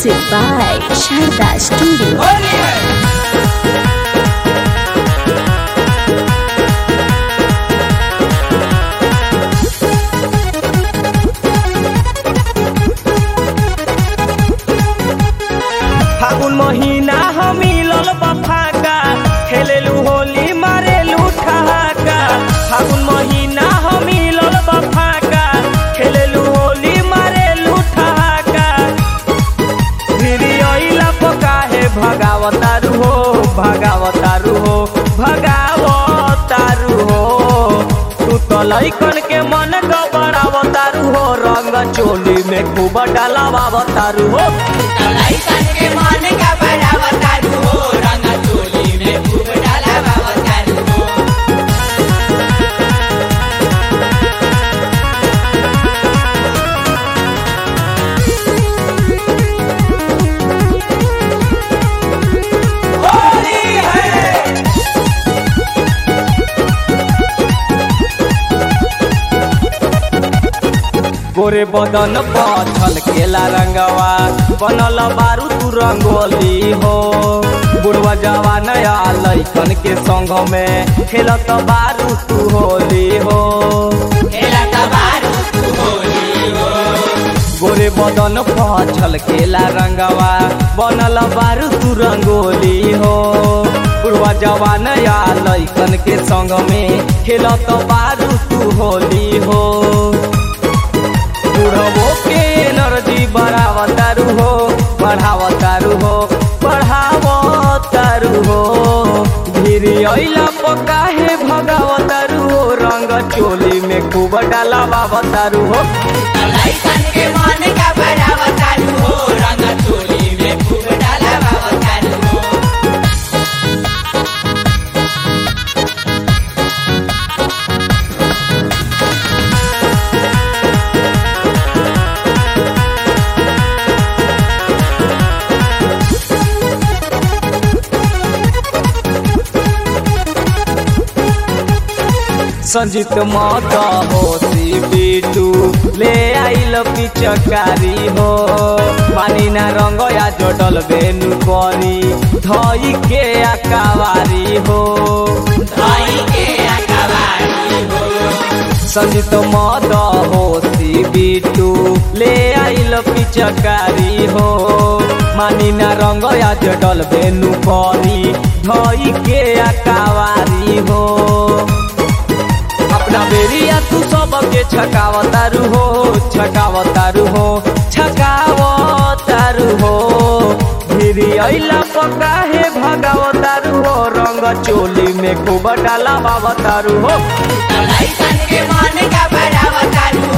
Music by Sharda Studio. फागुन महीना हम मिलल बफाका खेलेलू होली मारेलू ठहाका फागुन महीना हम मिलल बफाका खेलेलू होली मारेलू ठहाका फिर अइला पकाहे भगावतारू हो भगावतारू हो भगावतारू हो तू तो लइकन के मन गबड़ावतारू हो रंग चोली में खूब डालावतारू हो लइकन के मन का बड़ावतारू हो रंग चोली में खूब डालावतारू हो होली है गोरे बदन पथल केला रंगवा बनल बारू तू रंगोली हो बुढ़वा जवान या लइकन के संग में खेलत बारू तू होली हो खेला तबारू तू होली हो गोरे बदन पथल केला रंगवा बनल बारू तू रंगोली हो बुढ़वा जवान या लइकन के संग में खेलत बारू तू होली हो बुढ़वो के एनर्जी बढ़ावतारू हो बढ़ावतारू हो बढ़ावतारू हो धीरे अइला पकाहे भगावतारू हो रंग चोली में खूब डालावतारू हो लइकन के मन का बड़ावतारू हो रंग चोली में खूब डालावतारू हो संजीत मत होशी बिटू ले आइल पिचकारी हो पानी ना रंग या जोडल बेनु करी धई के आकावारी हो भाई के अकवारी हो संजीत मद होशी बिटू ले आइल पिचकारी हो मानी ना रंग या जोडल बेनु करी धई के आकावारी हो अपना बेरिया तू सबके छकावतारू हो छकावतारू हो छकावतारू हो धीरे अइला पकाहे भगावतारू हो रंग चोली में खूब डालावतारू हो लइकन के मन का बड़ावतारू